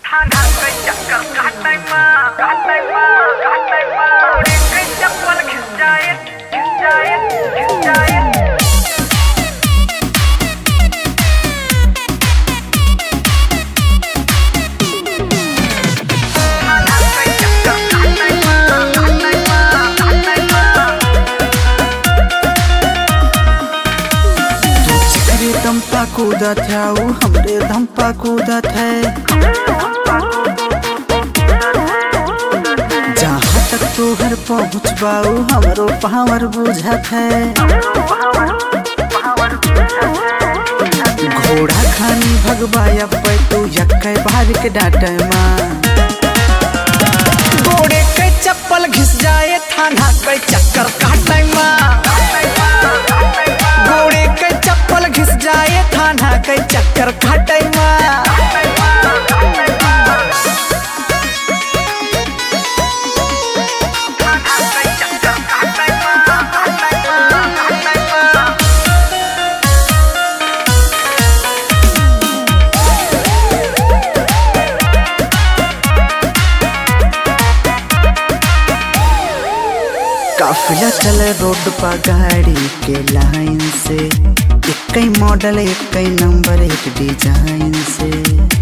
थाना के चक्कर काटे माँ काटे माँ काटे माँ उड़े के चप्पल खिस जाए खिस जाए खिस जाए थाना के चक्कर काटे माँ काटे माँ काटे माँ तू जिगरे दम पा कूदत है ऊ हमरे दम पा कूदत है जहाँ तक तू हर पहुँच बाऊ हमरो पावर बुझत है घोड़ा खानी भगवाया पे तू यक्के बाहर के डाटे माँ घोड़े के चप्पल घिस जाए थाना के चक्कर काटे माँ घोड़े के चप्पल घिस जाए थाना के चक्कर काटे माँ थाना के चक्कर काटे माँ काटे माँ काटे माँ काफिला चले रोड पर गाड़ी के लाइन से एक ही मॉडल एक ही नंबर एक डिजाइन से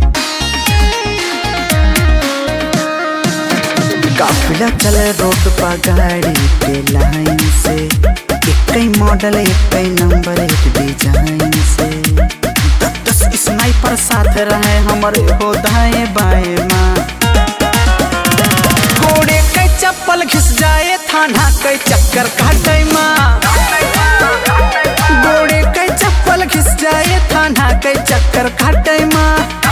काफिला चले रोड पर गाड़ी के लाइन से एक ही मॉडल एक ही नंबर एक डिजाइन से दस दस स्नाइपर साथ रहे हमारे हो दाएं बाएं माँ घोड़े के चप्पल घिस जाए थाना के चक्कर काटे माँ घोड़े के चप्पल घिस जाए थाना के चक्कर काटे माँ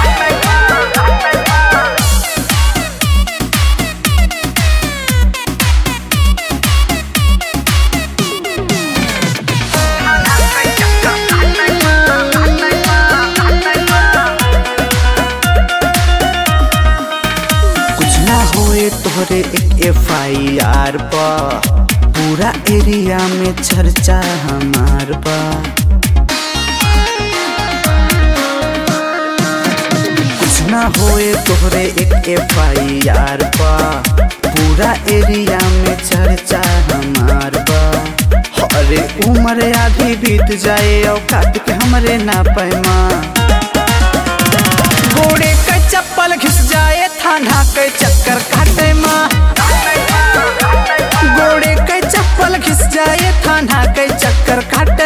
कुछ ना होए तोहरे एक एफ आई आर पा पूरा एरिया में चर्चा हमार बा कुछ ना होए तोहरे एक एफ आई आर पा पूरा एरिया में चर्चा हमार बा अरे उम्र आधी बीत जाए औकात के हमरे ना पैमा घोड़े के चप्पल घिस जाए थाना के चक्कर काटे माँ घोड़े के चप्पल घिस जाए थाना के चक्कर काटे